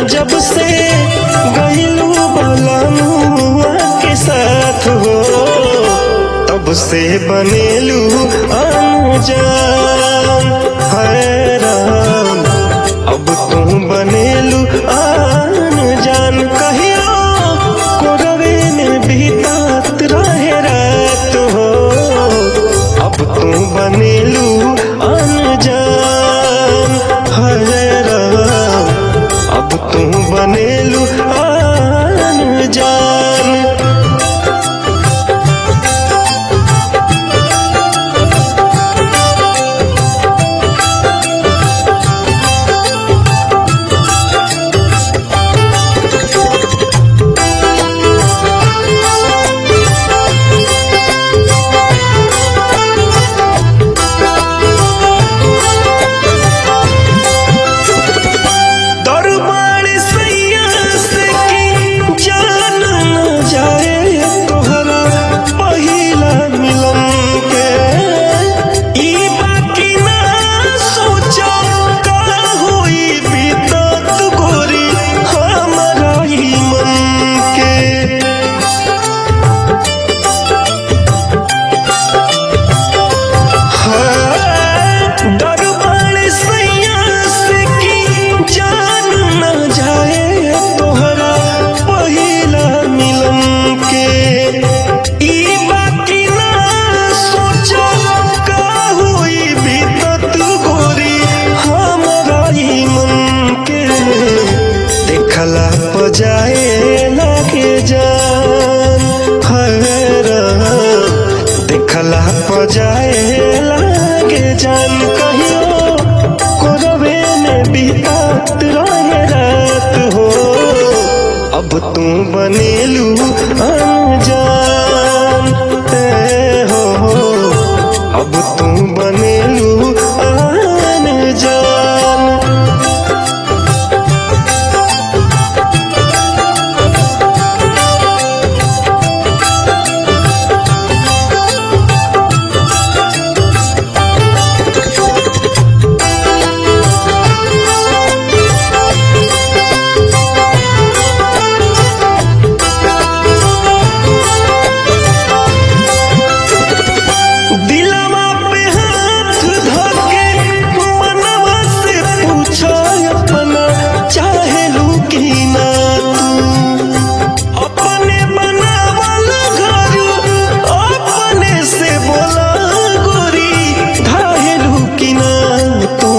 जब से गईलू बलमुआ के साथ हो तब से बनेलू अनजान है राम अब तू बनेलू अनजान कहियो कोरवे में बीतात रहे रात हो अब तू बनेलू अनजान है राम अब तू बनेलू अनजान दरबार सैया से की जान न जाए तोहरा पहिला मिलन के ई बाकी ना सोचो का होई बीतत गोरी हमारा ही मन के दरबार सैया से की जान न जाए तोहरा पहिला मिलन के ई बाकी ना सोचो का होई बीतत गोरी हमरा ही मन के देखला पजाए लागे जान हरा देखला पजाए लागे जान कहियो कोरवे में बीतात रहे रात हो अब तू बनेलू अनजान ए हो अब तू बनेलू अनजान दिलवा पे हाथ धके मनवा से पूछो अपना चाहेलू की ना तू अपने बनावल घर अपने से बोला गोरी धाहेलू की ना तू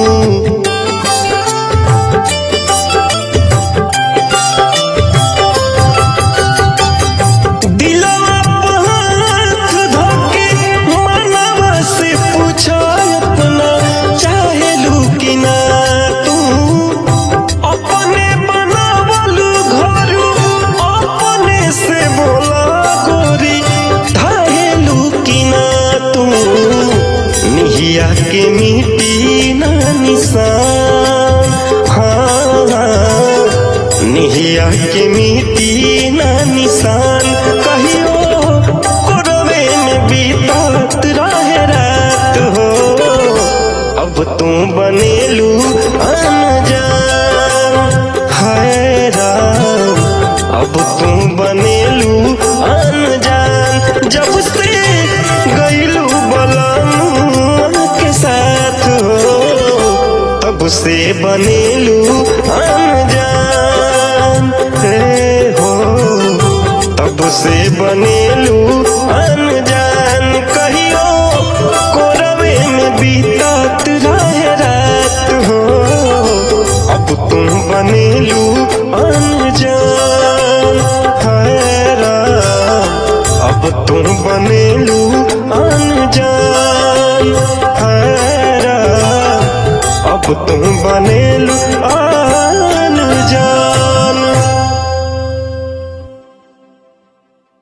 दिलवा पे हाथ धके मनवा से पूछो अपना चाहेलू की ना तू अपने बनावल घर अपने से बोला गोरी धाहेलू की ना तू निहिया के मिट्टी ना निशान हाँ हाँ निहिया के मिट्टी ना निशान कहियो कोरवे में बीतात रहे रात हो अब तू बनेलू अनजान हाय राम अब तू बनेलू अनजान जब से गईलू बलमुआ के साथ हो तब से बनेलू अनजान हे हो तब से बनेलू अनजान कहियो कोरवे में बीतात रहे रात हो अब तुम बनेलू अनजान है राम अब तुम बनेलू अनजान है राम अब तुम बनेलू